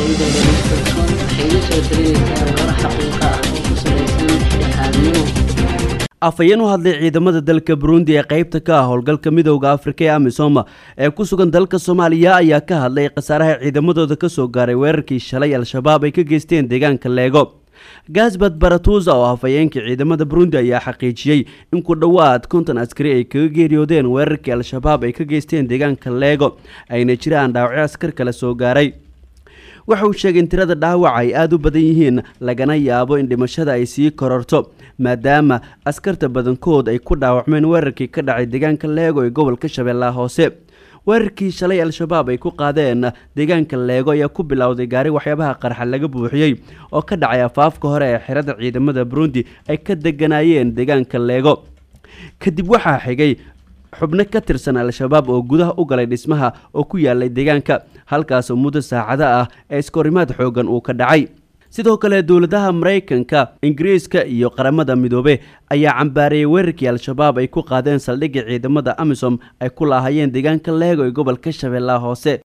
dowladooda liskalsoon waxay la soo talinaysaa warar xaqiiqa ah oo ku salaysan dhexdhexaadnimo afhayeen u hadlay ciidamada dalka burundi ee qaybta ka ah howlgalka midowda afrika ee amisoma ee ku sugan dalka soomaaliya ayaa ka hadlay khasaaraha ciidamadooda ka soo gaaray weerarkii shalay al-shabaab ay ka geysteen deegaanka leego gasbad baratusa oo afhayeenkii ciidamada burundi ayaa xaqiijiyey in ku dhowaad konton askari ay kaga geeriyoodeen weerarkii al-shabaab ay ka geysteen deegaanka leego ayna jiraan dhaawacyo askar kale soo gaaray waxa uu sheegay in tirada dhaawaca ay aada u badan yihiin lagana yaabo in dhimashada ay sii kororto maadaama askarta badankood ay ku dhaawacmeen weerarkii ka dhacay deegaanka leego ee gobolka shabeellaha hoose weerarkii shalay al-shabaab ay ku qaadeen deegaanka leego ayaa ku bilowday gaari waxyaabaha qarxa laga buuxiyey oo ka dhacay afaafka hore ee xirada ciidamada burundi ay ka deganaayeen deegaanka leego kadib waxaa xigay xubno ka tirsan al-shabaab oo gudaha u galay dhismaha oo ku yaalay deegaanka halkaasoo muddo saacado ah ee iskahorimaad xoogan uu ka dhacay sidoo kale dowladaha maraykanka ingiriiska iyo qaramada midoobe ayaa cambaareeyey weerarkii al-shabaab ay ku qaadeen saldhigga ciidamada amisom ay ku laahayeen deegaanka leego ee gobolka shabeellaha hoose